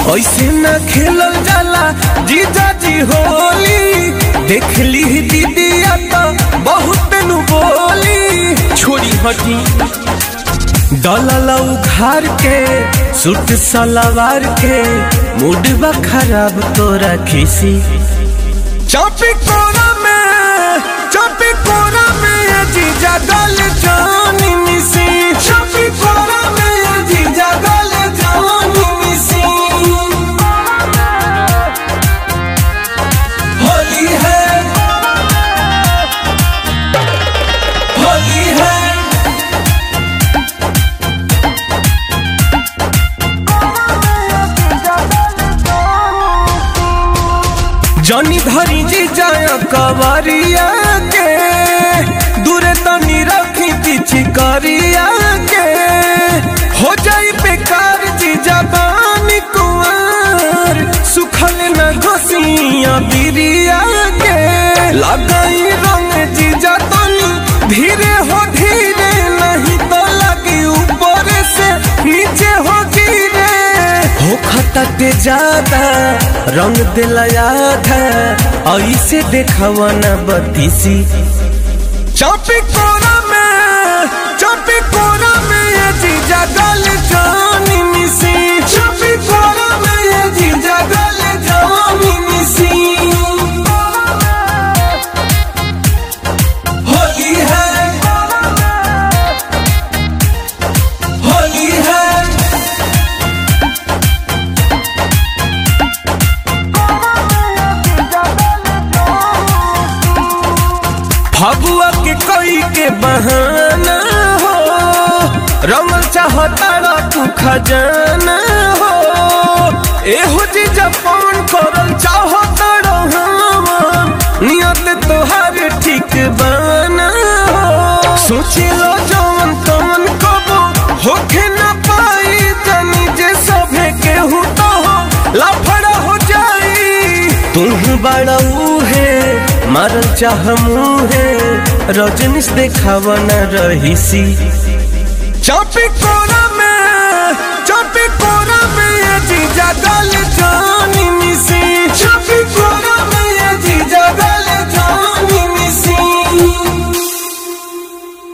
ऐसे न खेलल जाला जीजा जी होली देख ली दीदिया तो बहुत नु बोली छोड़ी हटी दलल उघार के सूट सलवार के मूड बा खराब तोरा खिसी चापी कोरा में चापी कोरा में ये जीजा गल जानी मिसी चापी कोरा में ये जीजा गल जानी मिसी होली है होली है जनी धरी जी जाय कवरिया के दूरे तनी रखी पीछी करिया के हो जाई बेकार जी जबानी कुंवर सुखल न घोसिया बिरिया के लगाई रंग जी तनी धीरे हो धीरे नहीं तो लगी ऊपर से नीचे हो गिरे हो खतते ज्यादा रंग दिल याद है ऐसे देखवा न बतीसी चापी कोरा में चापी कोरा में ये जीजा गल जानी मिसी चापी कोरा में ये जीजा गल जानी मिसी होली है होली है फगुआ के कोई के बहाना हो रंगल चाहता तू खजाना हो एहो जी जपान करल चाहता नियत तोहार ठीक बाना हो सोची लो जवन तवन कबो होखे न पाई तनी जे सभे केहू तो हो लफड़ा हो जाई तुम बड़ा है मारल चाह मुहे रजनीश देखावा न रहीसी चापी कोरा में चापी कोरा